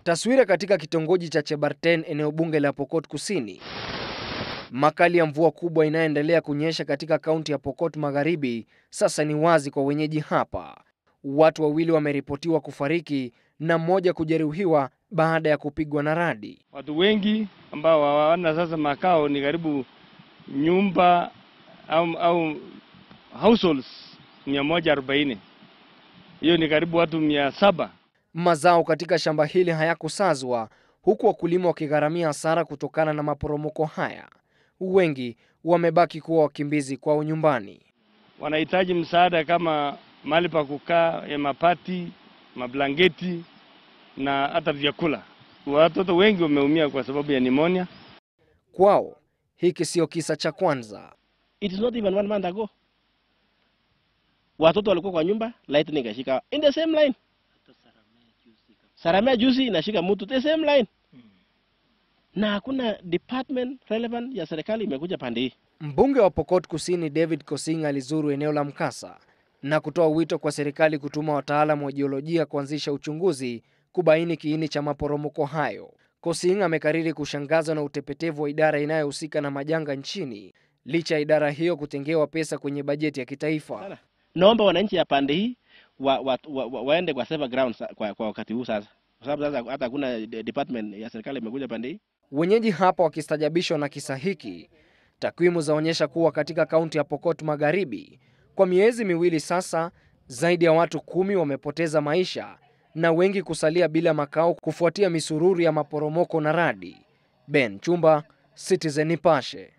Taswira katika kitongoji cha Chebarten, eneo bunge la Pokot Kusini. Makali ya mvua kubwa inayoendelea kunyesha katika kaunti ya Pokot Magharibi sasa ni wazi kwa wenyeji hapa. Watu wawili wameripotiwa kufariki na mmoja kujeruhiwa baada ya kupigwa na radi. Watu wengi ambao hawana sasa makao ni karibu nyumba au, au households 140. Hiyo ni karibu watu mia saba. Mazao katika shamba hili hayakusazwa huku wakulima wakigharamia hasara kutokana na maporomoko haya. Wengi wamebaki kuwa wakimbizi kwao nyumbani. Wanahitaji msaada kama mahali pa kukaa ya mapati, mablangeti na hata vyakula. Watoto wengi wameumia kwa sababu ya nimonia. Kwao hiki sio kisa cha kwanza. It is not even one month ago. Watoto walikuwa kwa nyumba, lightning ikashika in the same line. Saramea juzi inashika mtu the same line. Na hakuna department relevant ya serikali imekuja pande hii. Mbunge wa Pokot Kusini David Kosing alizuru eneo la mkasa na kutoa wito kwa serikali kutuma wataalamu wa jiolojia kuanzisha uchunguzi kubaini kiini cha maporomoko hayo. Kosing amekariri kushangazwa na utepetevu wa idara inayohusika na majanga nchini licha ya idara hiyo kutengewa pesa kwenye bajeti ya kitaifa. Naomba wananchi ya pande hii wa, wa, wa, wa, waende kwa safer ground kwa, kwa wakati huu sasa, kwa sababu sasa hata hakuna department ya serikali imekuja pande hii. Wenyeji hapa wakistajabishwa na kisa hiki. Takwimu zaonyesha kuwa katika kaunti ya Pokot Magharibi kwa miezi miwili sasa, zaidi ya watu kumi wamepoteza maisha na wengi kusalia bila makao kufuatia misururu ya maporomoko na radi. Ben Chumba, Citizen Nipashe.